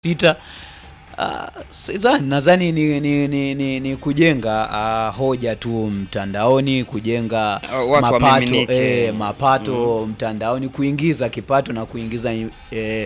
sita uh, sidhani nadhani ni, ni, ni, ni, ni kujenga uh, hoja tu mtandaoni kujenga Uh, watu mapato, waamiminike. eh, mapato mtandaoni kuingiza kipato na kuingiza eh,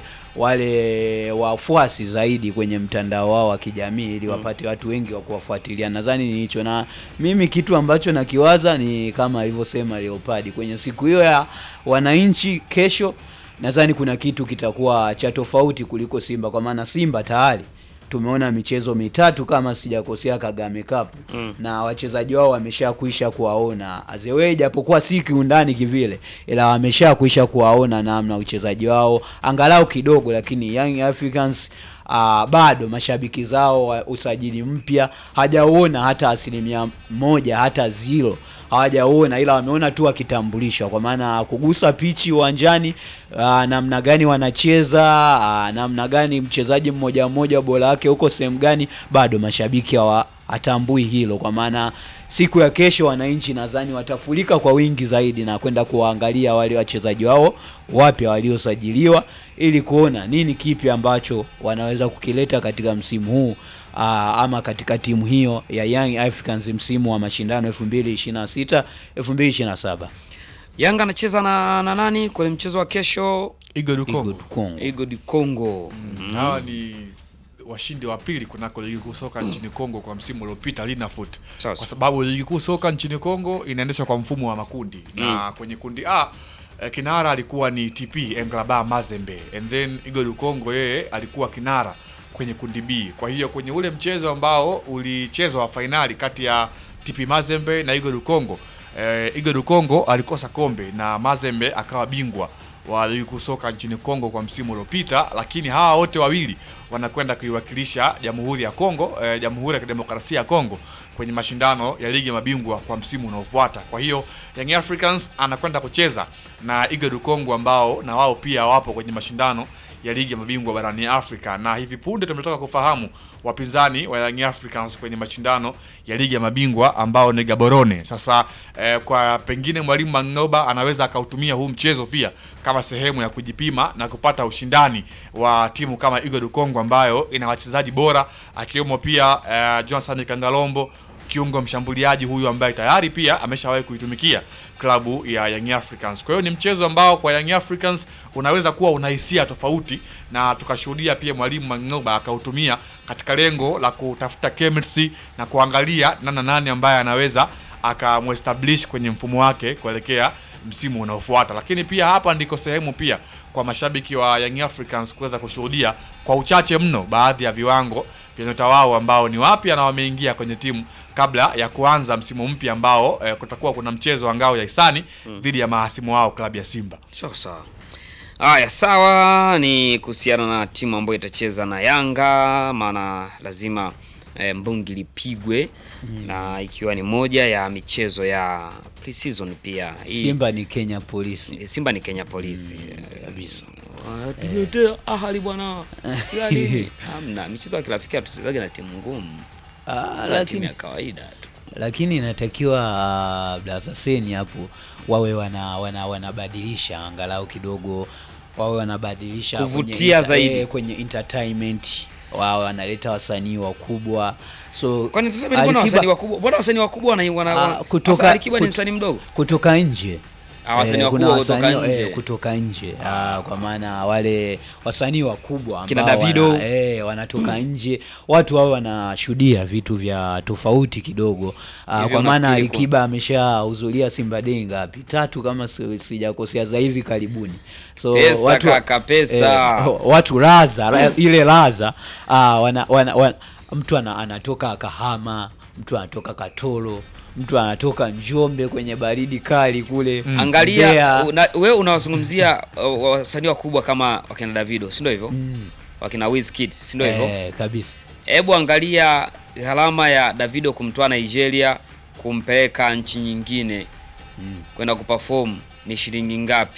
wale wafuasi zaidi kwenye mtandao wao wa kijamii ili wapate watu wengi wa kuwafuatilia nadhani ni hicho na mimi kitu ambacho nakiwaza ni kama alivyosema Leopard kwenye siku hiyo ya wananchi kesho nadhani kuna kitu kitakuwa cha tofauti kuliko Simba kwa maana Simba tayari tumeona michezo mitatu kama sijakosea Kagame Cup Mm. na wachezaji wao wameshakwisha kuwaona azewe, japokuwa si kiundani kivile, ila wameshakwisha kuwaona namna uchezaji wao angalau kidogo, lakini Young Africans Uh, bado mashabiki zao wa usajili mpya hajauona hata asilimia moja hata zero hawajaona, ila wameona tu wakitambulishwa, kwa maana kugusa pichi uwanjani, uh, namna gani wanacheza, uh, namna gani mchezaji mmoja mmoja bora wake huko sehemu gani, bado mashabiki hawa hatambui hilo, kwa maana siku ya kesho wananchi nadhani watafurika kwa wingi zaidi na kwenda kuwaangalia wale wachezaji wao wapya waliosajiliwa ili kuona nini kipi ambacho wanaweza kukileta katika msimu huu aa, ama katika timu hiyo ya Young Africans msimu wa mashindano 2026 2027. Yanga anacheza na, na nani kwenye mchezo wa kesho? Igor Igor Congo. Congo. Igo di Congo. Hawa ni washindi wa pili kunako ligi kuu soka nchini Kongo kwa msimu uliopita Linafoot. Sasa. Kwa sababu ligi kuu soka nchini Kongo inaendeshwa kwa mfumo wa makundi na kwenye kundi A eh, kinara alikuwa ni TP Englaba Mazembe and then Igor Congo yeye alikuwa kinara kwenye kundi B. Kwa hiyo kwenye ule mchezo ambao ulichezwa wa fainali kati ya TP Mazembe na Igor Congo eh, Igor Congo alikosa kombe na Mazembe akawa bingwa wa ligi kuu soka nchini Kongo kwa msimu uliopita, lakini hawa wote wawili wanakwenda kuiwakilisha Jamhuri ya Kongo eh, Jamhuri ya Kidemokrasia ya Kongo kwenye mashindano ya ligi ya mabingwa kwa msimu unaofuata. Kwa hiyo Young Africans anakwenda kucheza na Igor Congo ambao na wao pia wapo kwenye mashindano ya ligi ya mabingwa barani Afrika, na hivi punde tumetoka kufahamu wapinzani wa Young Africans kwenye mashindano ya ligi ya mabingwa ambao ni Gaborone. Sasa eh, kwa pengine mwalimu Mangoba anaweza akautumia huu mchezo pia kama sehemu ya kujipima na kupata ushindani wa timu kama Igor Congo ambayo ina wachezaji bora akiwemo pia eh, Johnson Kangalombo kiungo mshambuliaji huyu ambaye tayari pia ameshawahi kuitumikia klabu ya Young Africans. Kwa hiyo ni mchezo ambao kwa Young Africans unaweza kuwa una hisia tofauti, na tukashuhudia pia mwalimu Mangoba akautumia katika lengo la kutafuta chemistry na kuangalia nana nani ambaye anaweza akamwestablish kwenye mfumo wake kuelekea msimu unaofuata. Lakini pia hapa ndiko sehemu pia kwa mashabiki wa Young Africans kuweza kushuhudia kwa uchache mno baadhi ya viwango vya nyota wao ambao ni wapya na wameingia kwenye timu kabla ya kuanza msimu mpya ambao eh, kutakuwa kuna mchezo wa ngao ya hisani dhidi ya mahasimu wao klabu ya Simba. Sawa sawa. Haya, sawa, ni kuhusiana na timu ambayo itacheza na Yanga, maana lazima e, mbungi lipigwe na ikiwa ni moja ya michezo ya pre-season pia. Hii- Simba ni Kenya Police. Simba ni Kenya Polisi. kabisa. Ah, Tuletea ahali bwana. Yaani hamna michezo ya kirafiki tuchezaje na timu ngumu. Ah, Tucheza timu lakini ya kawaida tu. lakini inatakiwa uh, Blaza Seni hapo wawe wana, wana wanabadilisha angalau kidogo wawe wanabadilisha Kuvutia kwenye, zaidi. eh, kwenye entertainment wao wanaleta wasanii wakubwa so Kwani tuseme mbona Alikiba- wasanii wakubwa? Mbona wasanii wakubwa wana, wana, Ah, wana kutoka- Sasa Alikiba ni kut- msanii mdogo? kutoka nje Ah, wasanii Eh, wakubwa kuna kutoka wasanii, nje. eh, kutoka nje ah, kwa maana wale wasanii wakubwa Kina ambao Davido. wana, eh, wanatoka nje watu wao wanashuhudia vitu vya tofauti kidogo ah, Hivyo kwa maana nafikiri kwa- Alikiba ameshahudhuria Simba Day ngapi tatu kama si- sijakosea za hivi karibuni so Pesa, kaka, pesa. eh, watu laza la- ile laza ah, wana, wana, wana, mtu ana, anatoka Kahama mtu anatoka Katoro mtu anatoka Njombe kwenye baridi kali kule Angalia Mbeya. una, we unawazungumzia uh, wasanii wakubwa kama wakina Davido, si ndio hivyo? Wakina Wizkid, si ndio hivyo? eh, kabisa Hebu angalia gharama ya Davido kumtoa Nigeria kumpeleka nchi nyingine kwenda kuperform ni shilingi ngapi?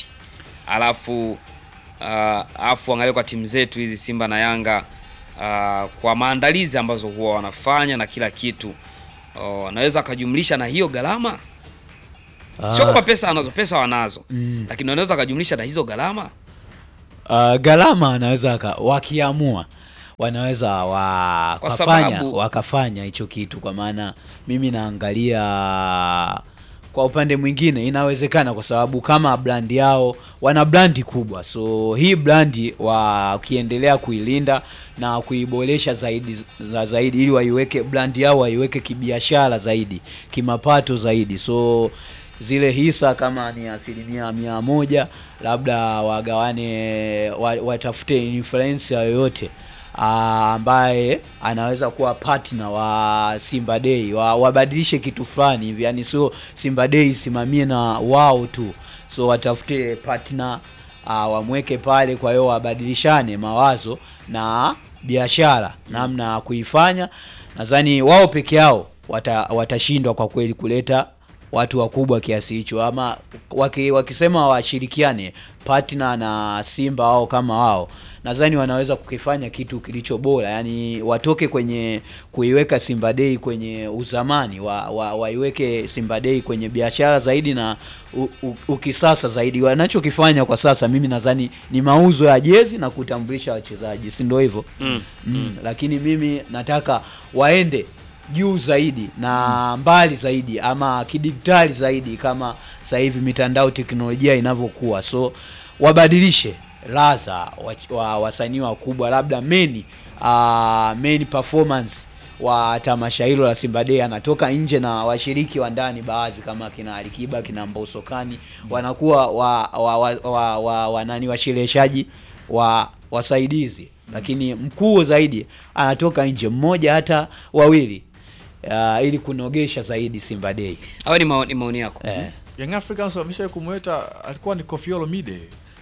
Alafu uh, alafu angalia kwa timu zetu hizi Simba na Yanga uh, kwa maandalizi ambazo huwa wanafanya na kila kitu uh, wanaweza wakajumlisha na hiyo gharama sio kwamba pesa anazo, pesa wanazo Mm. lakini wanaweza wakajumlisha na hizo gharama. uh, gharama anaweza aka- wakiamua wanaweza wakafanya sababu- wakafanya hicho kitu, kwa maana mimi naangalia kwa upande mwingine inawezekana, kwa sababu kama brandi yao wana brandi kubwa, so hii brandi wakiendelea kuilinda na kuiboresha zaidi za zaidi, ili waiweke brandi yao waiweke kibiashara zaidi, kimapato zaidi, so zile hisa kama ni asilimia mia moja labda wagawane wa, watafute influencer yoyote ah, ambaye anaweza kuwa partner wa Simba Day wa, wabadilishe kitu fulani hivi, yani sio Simba Day isimamie na wao tu, so watafute partner uh, wamweke pale, kwa hiyo wabadilishane mawazo na biashara namna ya kuifanya. Nadhani wao peke yao wata, watashindwa kwa kweli kuleta watu wakubwa kiasi hicho, ama waki, wakisema washirikiane partner na Simba wao kama wao, nadhani wanaweza kukifanya kitu kilicho bora, yani watoke kwenye kuiweka Simba Day kwenye uzamani wa, wa, waiweke Simba Day kwenye biashara zaidi na u, u, ukisasa zaidi. Wanachokifanya kwa sasa mimi nadhani ni mauzo ya jezi na kutambulisha wachezaji, si ndio hivyo? Mm. Mm, lakini mimi nataka waende juu zaidi na mbali zaidi ama kidigitali zaidi kama sasa hivi mitandao teknolojia inavyokuwa, so wabadilishe laza wa, wa, wasanii wakubwa labda main uh, main performance wa tamasha hilo la Simba Day anatoka nje na washiriki wa ndani baadhi kama kina Alikiba kina Mbosokani wanakuwa wa, wa, wa, wa, wa, wa nani washereheshaji wa wasaidizi, lakini mkuu zaidi anatoka nje mmoja hata wawili uh, ili kunogesha zaidi Simba Day Hayo ni maoni, maoni yako. eh. Young Africans wamesha kumweta alikuwa ni Koffi Olomide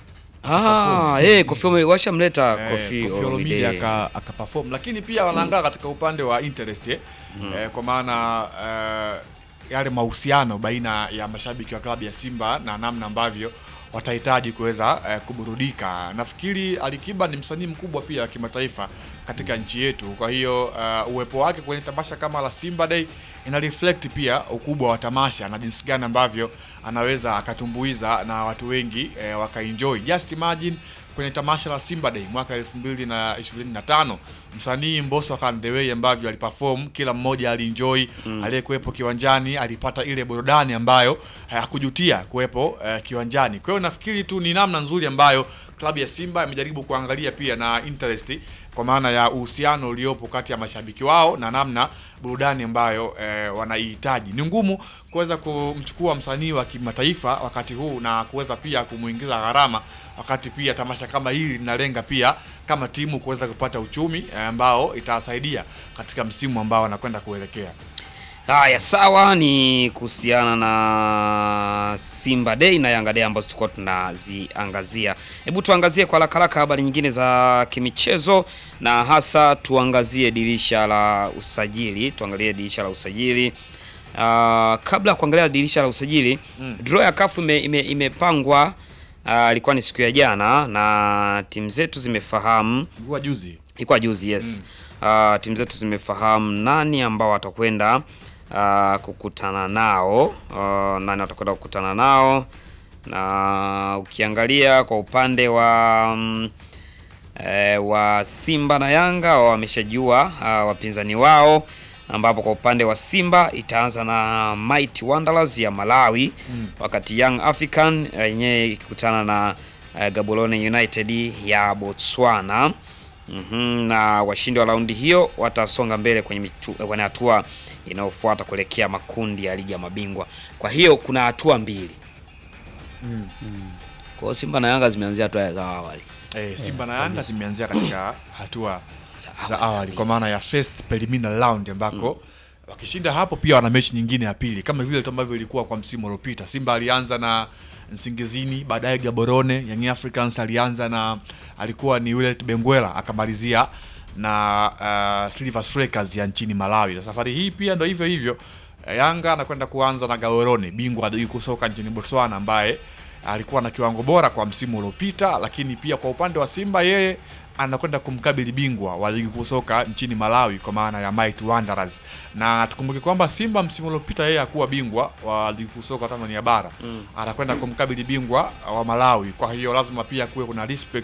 Ah, eh, Koffi Olomide washamleta Eh, Koffi Koffi Olomide Olomide. aka akaperform, lakini pia wanaangaa katika upande wa interest eh, eh, kwa maana eh, yale mahusiano baina ya mashabiki wa klabu ya Simba na namna ambavyo watahitaji kuweza eh, kuburudika. Nafikiri Alikiba ni msanii mkubwa pia wa kimataifa katika nchi yetu, kwa hiyo eh, uwepo wake kwenye tamasha kama la Simba Day ina reflect pia ukubwa wa tamasha na jinsi gani ambavyo anaweza akatumbuiza na watu wengi eh, wakaenjoy. Just imagine kwenye tamasha la Simba Day mwaka 2025 msanii Mbosso Khan the way ambavyo aliperform, kila mmoja alienjoy mm. Aliyekuwepo kiwanjani alipata ile burudani ambayo hakujutia kuwepo eh, kiwanjani. Kwa hiyo nafikiri tu ni namna nzuri ambayo klabu ya Simba imejaribu kuangalia pia na interest kwa maana ya uhusiano uliopo kati ya mashabiki wao na namna burudani ambayo eh, wanaihitaji. Ni ngumu kuweza kumchukua msanii wa kimataifa wakati huu na kuweza pia kumuingiza gharama, wakati pia tamasha kama hili linalenga pia kama timu kuweza kupata uchumi eh, ambao itasaidia katika msimu ambao anakwenda kuelekea. Haya, sawa, ni kuhusiana na Simba Day na Yanga Day ambazo tulikuwa tunaziangazia. Hebu tuangazie kwa haraka haraka habari nyingine za kimichezo, na hasa tuangazie dirisha la usajili. Tuangalie dirisha la usajili. Uh, kabla ya kuangalia dirisha la usajili mm. draw ya kafu ime, ime, imepangwa ilikuwa uh, ni siku ya jana na timu zetu zimefahamu Ilikuwa juzi ilikuwa juzi yes. Uh, timu zetu zimefahamu nani ambao watakwenda uh, kukutana nao uh, nani watakwenda kukutana nao, na ukiangalia kwa upande wa um, e, wa Simba na Yanga wameshajua uh, wapinzani wao, ambapo kwa upande wa Simba itaanza na Mighty Wanderers ya Malawi mm. wakati Young African yenyewe ikikutana na uh, Gaborone United ya Botswana. Mm -hmm, na washindi wa raundi hiyo watasonga mbele kwenye kwenye hatua inayofuata kuelekea makundi ya ligi ya mabingwa. Kwa hiyo kuna hatua mbili. Mm, mm. Kwa hiyo Simba na Yanga zimeanzia hatua za awali. eh, Simba na Yanga zimeanzia katika hatua Za za awali awali kwa kabisa. maana ya first preliminary round ambako wakishinda hapo pia wana mechi nyingine ya pili kama vile tu ambavyo ilikuwa kwa msimu uliopita. Simba alianza na Nsingizini, baadaye Gaborone. Young Africans alianza na alikuwa ni Willet Benguela akamalizia na uh, Silver Strikers ya nchini Malawi, na safari hii pia ndo hivyo hivyo. Yanga anakwenda kuanza na Gaborone, bingwa wa ligi kuu soka nchini Botswana ambaye alikuwa na kiwango bora kwa msimu uliopita, lakini pia kwa upande wa Simba yeye anakwenda kumkabili bingwa wa ligi kuu soka nchini Malawi kwa maana ya Mighty Wanderers. Na tukumbuke kwamba Simba msimu uliopita yeye hakuwa bingwa wa ligi kuu soka Tanzania bara mm. anakwenda kumkabili bingwa wa Malawi. Kwa hiyo lazima pia kuwe kuna respect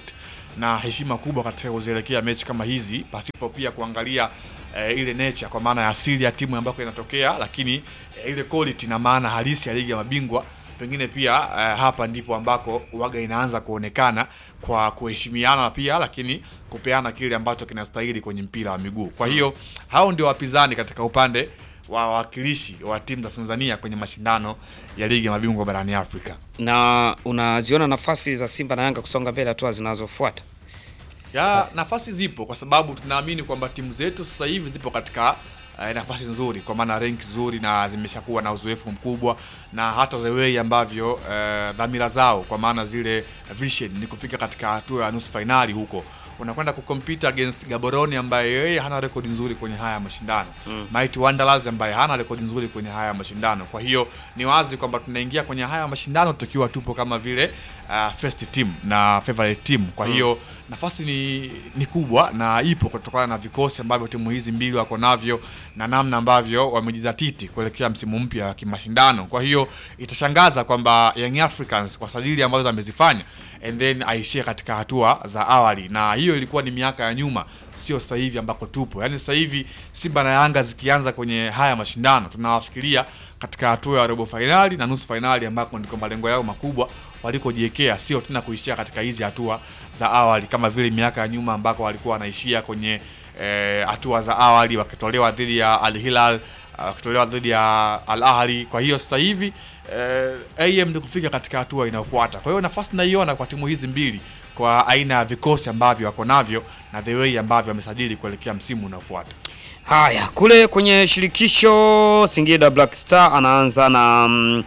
na heshima kubwa katika kuzielekea mechi kama hizi pasipo pia kuangalia eh, ile nature kwa maana ya asili ya timu ambako inatokea, lakini eh, ile quality na maana halisi ya ligi ya mabingwa pengine pia eh, hapa ndipo ambako waga inaanza kuonekana kwa kuheshimiana pia, lakini kupeana kile ambacho kinastahili kwenye mpira wa miguu. Kwa hiyo hao ndio wapinzani katika upande wa wawakilishi wa timu za Tanzania kwenye mashindano ya ligi ya mabingwa barani Afrika. Na unaziona nafasi za Simba na Yanga kusonga mbele hatua zinazofuata? ya nafasi zipo kwa sababu tunaamini kwamba timu zetu sasa hivi zipo katika eh, nafasi nzuri kwa maana rank nzuri na zimeshakuwa na uzoefu mkubwa na hata the way ambavyo eh, dhamira zao kwa maana zile vision ni kufika katika hatua ya nusu fainali huko unakwenda kucompete against Gaborone ambaye yeye hana rekodi nzuri kwenye haya mashindano mm. Mighty Wanderers ambaye hana rekodi nzuri kwenye haya mashindano. Kwa hiyo ni wazi kwamba tunaingia kwenye haya mashindano tukiwa tupo kama vile uh, first team na favorite team. Kwa hiyo nafasi ni, ni kubwa na ipo kutokana na vikosi ambavyo timu hizi mbili wako navyo na namna ambavyo wamejizatiti kuelekea msimu mpya wa kimashindano. Kwa hiyo itashangaza kwamba Young Africans kwa sajili ambazo amezifanya and then aishie katika hatua za awali, na hiyo ilikuwa ni miaka ya nyuma, sio sasa hivi ambako tupo. Yaani sasa hivi Simba na Yanga zikianza kwenye haya mashindano tunawafikiria katika hatua ya robo fainali na nusu fainali ambako ndiko malengo yao makubwa walikojiwekea, sio tena kuishia katika hizi hatua za awali kama vile miaka ya nyuma ambako walikuwa wanaishia kwenye eh, hatua za awali wakitolewa dhidi ya Al Hilal uh, wakitolewa dhidi ya Al Ahly. Kwa hiyo sasa hivi eh, AM ni kufika katika hatua inayofuata. Kwa hiyo nafasi naiona kwa timu hizi mbili kwa aina ya vikosi ambavyo wako navyo na the way ambavyo wamesajili kuelekea msimu unaofuata. Haya, kule kwenye shirikisho Singida Black Star anaanza na mm,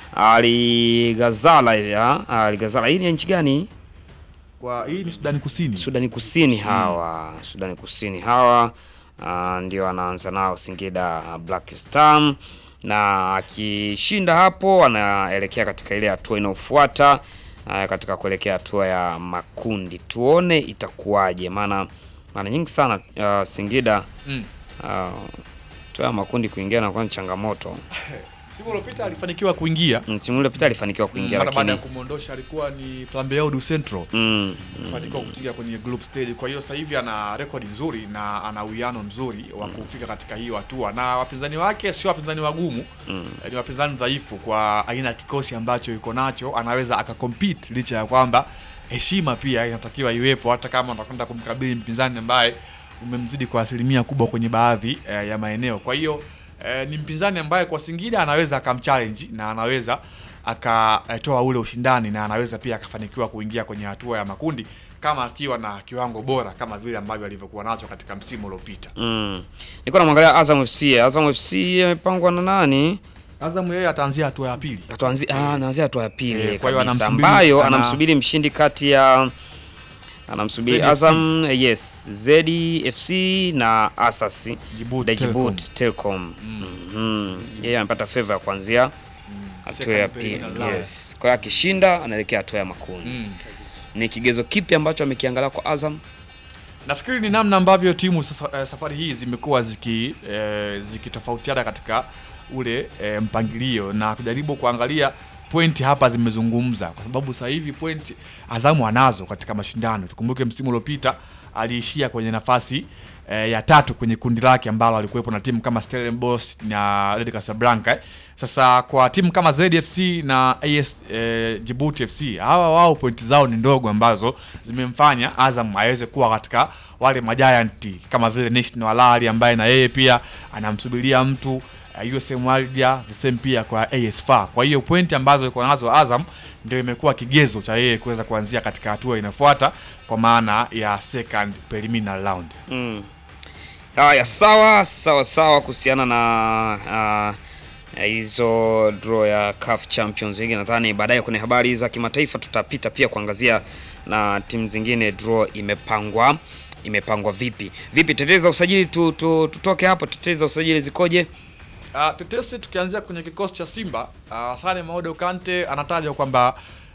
Ali Gazala hivi ah, Ali Gazala. Hii ni ya nchi gani? Kwa hii ni Sudani Kusini. Sudani Kusini hawa. Sudani Kusini hawa ah, ndio anaanza nao Singida Black Star na akishinda hapo anaelekea katika ile hatua inayofuata ah, katika kuelekea hatua ya makundi. Tuone itakuwaje, maana mara nyingi sana ah, Singida Mm. ah, hatua ya makundi kuingia na kwa changamoto. Msimu uliopita alifanikiwa kuingia Msimu uliopita alifanikiwa kuingia mara baada lakini ya kumwondosha alikuwa ni Flambeau du Centro mm, kufanikiwa kutinga kwenye group stage. Kwa hiyo sasa hivi ana rekodi nzuri na ana uwiano mzuri wa kufika katika hiyo hatua, na wapinzani wake sio wapinzani wagumu mm. ni wapinzani dhaifu kwa aina ya kikosi ambacho yuko nacho, anaweza akakompete licha ya kwamba heshima pia inatakiwa iwepo, hata kama utakwenda kumkabili mpinzani ambaye umemzidi kwa asilimia kubwa kwenye baadhi eh, ya maeneo. Kwa hiyo eh, ni mpinzani ambaye kwa Singida anaweza akamchallenge na anaweza akatoa ule ushindani na anaweza pia akafanikiwa kuingia kwenye hatua ya makundi kama akiwa na kiwango bora kama vile ambavyo alivyokuwa nacho katika msimu uliopita. mm. Nilikuwa namwangalia Azam FC. Azam FC amepangwa na nani? Azam yeye ataanzia hatua ya pili. Atuanzi, ah, anaanzia hatua ya pili Eh, kwa hiyo kabisa, anamsubiri- ambayo ana- anamsubiri mshindi kati ya anamsubiri ZFC. Azam eh, yes ZFC na Asas Djibouti da Djibouti Telecom. Mhm. Yeye amepata favor ya kuanzia hatua ya Second pili. preliminary round. Yes. Kwa hiyo akishinda anaelekea hatua ya makundi. Mm. Ni kigezo kipi ambacho amekiangalia kwa Azam? Nafikiri ni namna ambavyo timu sasa, eh, safari hii zimekuwa ziki eh, zikitofautiana katika ule eh, mpangilio na kujaribu kuangalia pointi hapa zimezungumza, kwa sababu sasa hivi pointi Azamu anazo katika mashindano. Tukumbuke msimu uliopita aliishia kwenye nafasi eh, ya tatu kwenye kundi lake ambalo alikuwepo na timu kama Stellenbosch na Red Casablanca. eh. Sasa kwa timu kama ZFC na AS eh, Djibouti FC hawa wao pointi zao ni ndogo ambazo zimemfanya Azam aweze kuwa katika wale majianti kama vile National Al Ahly ambaye na yeye pia anamsubiria mtu uh, USM Alger the same pia kwa AS FAR. Kwa hiyo pointi ambazo iko nazo Azam ndio imekuwa kigezo cha yeye kuweza kuanzia katika hatua inayofuata kwa maana ya second preliminary round. Mm. Haya, sawa sawa sawa, kuhusiana na ah, hizo draw ya CAF Champions League, nadhani baadaye kwenye habari za kimataifa tutapita pia kuangazia na timu zingine draw imepangwa imepangwa vipi vipi. Tetezi za usajili tu, tu, tutoke hapo. Tetezi za usajili zikoje? Uh, tetesi tukianzia kwenye kikosi cha Simba uh, Sane Maodo Kante anatajwa kwamba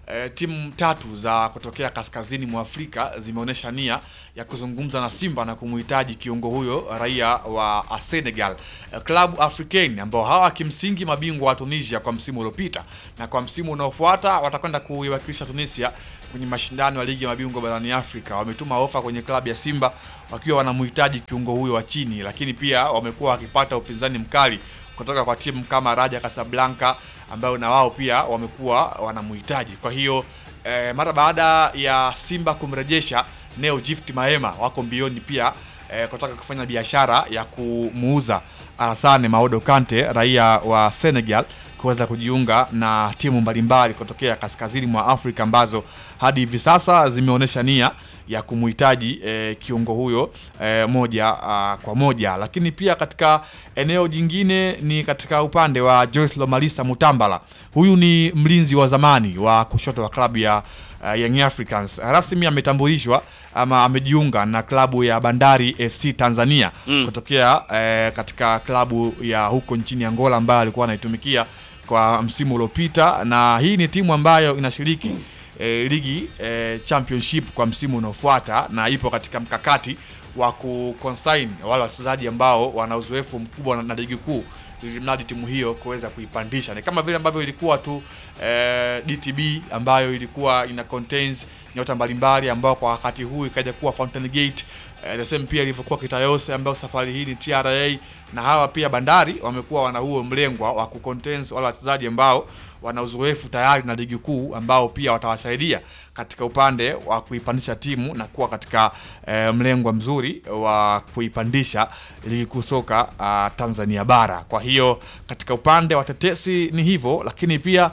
eh, timu tatu za kutokea kaskazini mwa Afrika zimeonyesha nia ya kuzungumza na Simba na kumhitaji kiungo huyo raia wa Senegal, eh, Club Africain ambao hawa kimsingi mabingwa wa Tunisia kwa msimu uliopita, na kwa msimu unaofuata watakwenda kuiwakilisha Tunisia kwenye mashindano ya ligi ya mabingwa barani Afrika. Wametuma ofa kwenye klabu ya Simba wakiwa wanamhitaji kiungo huyo wa chini, lakini pia wamekuwa wakipata upinzani mkali kutoka kwa timu kama Raja Casablanca ambayo na wao pia wamekuwa wanamhitaji. Kwa hiyo eh, mara baada ya Simba kumrejesha Neo Gift Maema wako mbioni pia eh, kutaka kufanya biashara ya kumuuza Alassane Maodo Kante raia wa Senegal kuweza kujiunga na timu mbalimbali kutokea kaskazini mwa Afrika ambazo hadi hivi sasa zimeonyesha nia ya kumhitaji eh, kiungo huyo eh, moja ah, kwa moja. Lakini pia katika eneo jingine ni katika upande wa Joyce Lomalisa Mutambala. Huyu ni mlinzi wa zamani wa kushoto wa klabu ya uh, Young Africans. Rasmi ametambulishwa ama amejiunga na klabu ya Bandari FC Tanzania Mm. kutokea eh, katika klabu ya huko nchini Angola ambayo alikuwa anaitumikia kwa msimu uliopita, na hii ni timu ambayo inashiriki eh, ligi eh, championship kwa msimu unaofuata na ipo katika mkakati wa kuconsign wale wachezaji ambao wana uzoefu mkubwa na, na ligi kuu ili mradi timu hiyo kuweza kuipandisha. Ni kama vile ambavyo ilikuwa tu eh, DTB ambayo ilikuwa ina contains nyota mbalimbali ambao kwa wakati huu ikaja kuwa Fountain Gate eh, the same pia ilivyokuwa Kitayose ambayo safari hii ni TRA na hawa pia Bandari wamekuwa wana huo mlengwa wa kucontains wale wachezaji ambao wana uzoefu tayari na ligi kuu ambao pia watawasaidia katika upande wa kuipandisha timu na kuwa katika eh, mlengwa mzuri wa kuipandisha ligi kuu soka ah, Tanzania bara. Kwa hiyo katika upande wa tetesi ni hivyo, lakini pia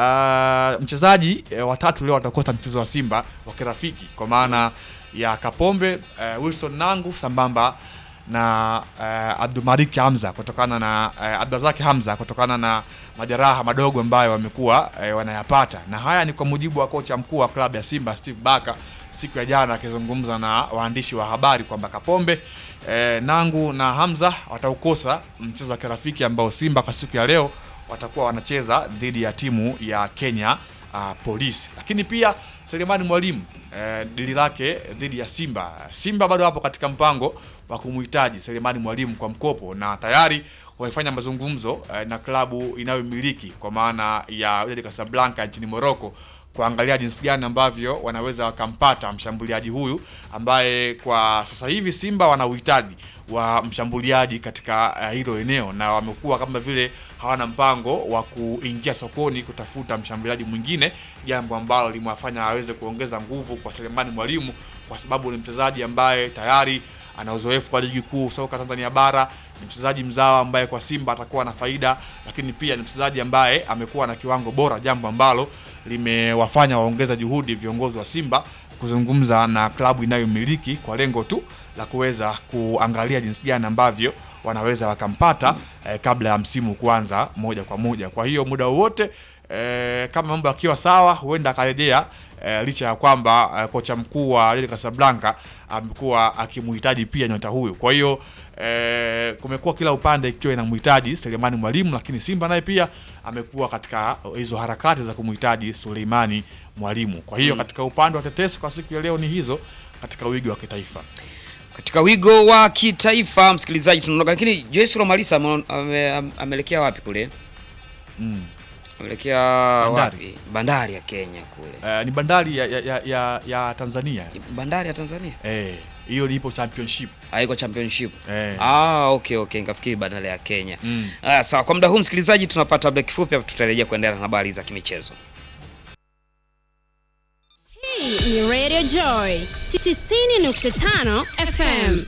ah, mchezaji eh, watatu leo watakosa mchezo wa Simba wa kirafiki kwa maana ya Kapombe eh, Wilson Nangu sambamba na uh, Abdulmalik Hamza kutokana na uh, Abdulrazak Hamza kutokana na majeraha madogo ambayo wamekuwa uh, wanayapata, na haya ni kwa mujibu wa kocha mkuu wa klabu ya Simba Steve Baka siku ya jana akizungumza na waandishi wa habari kwamba Kapombe eh, Nangu na Hamza wataukosa mchezo wa kirafiki ambao Simba kwa siku ya leo watakuwa wanacheza dhidi ya timu ya Kenya uh, Police. Lakini pia Selemani Mwalimu eh, dili lake dhidi ya Simba. Simba bado hapo katika mpango wa kumhitaji Selemani Mwalimu kwa mkopo na tayari wamefanya mazungumzo eh, na klabu inayomiliki kwa maana ya Wydad Casablanca nchini Morocco kuangalia jinsi gani ambavyo wanaweza wakampata mshambuliaji huyu ambaye kwa sasa hivi Simba wana uhitaji wa mshambuliaji katika eh, hilo eneo, na wamekuwa kama vile hawana mpango wa kuingia sokoni kutafuta mshambuliaji mwingine, jambo ambalo limewafanya aweze kuongeza nguvu kwa Selemani Mwalimu, kwa sababu ni mchezaji ambaye tayari ana uzoefu kwa ligi kuu soka Tanzania bara. Ni mchezaji mzawa ambaye kwa Simba atakuwa na faida, lakini pia ni mchezaji ambaye amekuwa na kiwango bora, jambo ambalo limewafanya waongeza juhudi viongozi wa Simba kuzungumza na klabu inayomiliki kwa lengo tu la kuweza kuangalia jinsi gani ambavyo wanaweza wakampata eh, kabla ya msimu kuanza moja kwa moja. Kwa hiyo muda wowote eh, kama mambo yakiwa sawa, huenda akarejea eh, licha ya kwamba eh, kocha mkuu wa Wydad Casablanca amekuwa akimhitaji pia nyota huyu. Kwa hiyo eh, kumekuwa kila upande ikiwa inamhitaji Selemani Mwalimu, lakini Simba naye pia amekuwa katika hizo harakati za kumhitaji Suleimani Mwalimu. Kwa hiyo katika upande wa tetesi kwa siku ya leo ni hizo katika wigi wa kitaifa. Katika wigo wa kitaifa, msikilizaji, tunaondoka, lakini Joyce Lomalisa ame- ame- ameelekea wapi kule? Mm. Ameelekea Bandari. wapi? Bandari ya Kenya kule, Eh, ni bandari ya, ya, ya, ya, ya Tanzania bandari ya Tanzania eh, hiyo lipo championship haiko championship. eh. Ah, okay okay, nikafikiri bandari ya Kenya. Mm. Ah, sawa. Kwa muda huu msikilizaji, tunapata break fupi, hapo tutarejea kuendelea na habari za kimichezo. Hii ni Radio Joy 90.5 FM.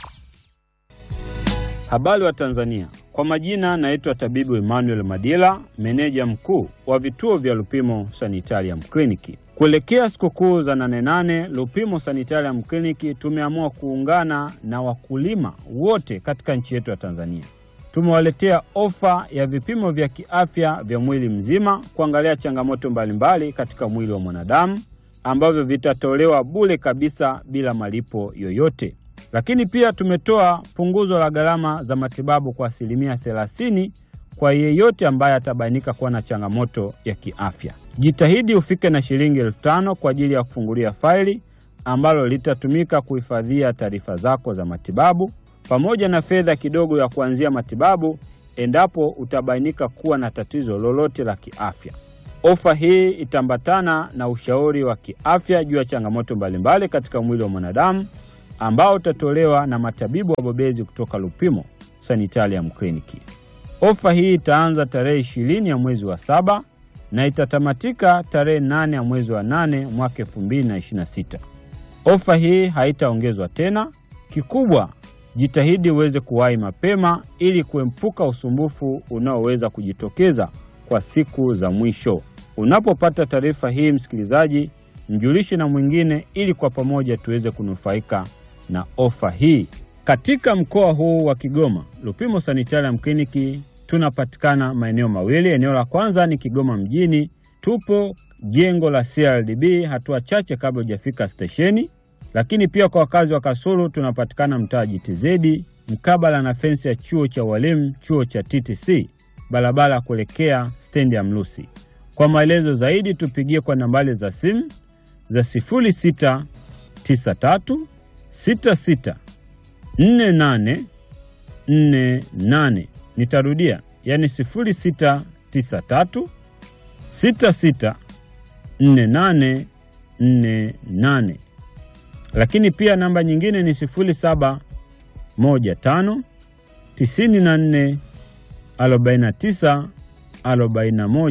Habari wa Tanzania, kwa majina naitwa tabibu Emmanuel Madila, meneja mkuu wa vituo vya Lupimo Sanitarium Kliniki. Kuelekea sikukuu za nane nane, Lupimo Sanitarium Kliniki tumeamua kuungana na wakulima wote katika nchi yetu ya Tanzania. Tumewaletea ofa ya vipimo vya kiafya vya mwili mzima kuangalia changamoto mbalimbali katika mwili wa mwanadamu ambavyo vitatolewa bure kabisa bila malipo yoyote. Lakini pia tumetoa punguzo la gharama za matibabu kwa asilimia 30 kwa yeyote ambaye atabainika kuwa na changamoto ya kiafya. Jitahidi ufike na shilingi elfu tano kwa ajili ya kufungulia faili ambalo litatumika kuhifadhia taarifa zako za matibabu pamoja na fedha kidogo ya kuanzia matibabu endapo utabainika kuwa na tatizo lolote la kiafya. Ofa hii itaambatana na ushauri wa kiafya juu ya changamoto mbalimbali katika mwili wa mwanadamu ambao utatolewa na matabibu wabobezi kutoka Lupimo Sanitarium Clinic. Ofa hii itaanza tarehe ishirini ya mwezi wa saba na itatamatika tarehe nane ya mwezi wa nane mwaka 2026. Ofa hii haitaongezwa tena. Kikubwa, jitahidi uweze kuwahi mapema ili kuepuka usumbufu unaoweza kujitokeza kwa siku za mwisho. Unapopata taarifa hii, msikilizaji, mjulishe na mwingine ili kwa pamoja tuweze kunufaika na ofa hii. Katika mkoa huu wa Kigoma, Lupimo Sanitarium Clinic tunapatikana maeneo mawili. Eneo la kwanza ni Kigoma mjini, tupo jengo la CRDB hatua chache kabla hujafika stesheni. Lakini pia kwa wakazi wa Kasulu tunapatikana mtaa JTZ mkabala na fensi ya chuo cha walimu, chuo cha TTC, barabara ya kuelekea stendi ya Mlusi. Kwa maelezo zaidi tupigie kwa nambari za simu za 0693 66 48 48. Nitarudia, yani 0693 66 48 48. Lakini pia namba nyingine ni 0715 94 49 41.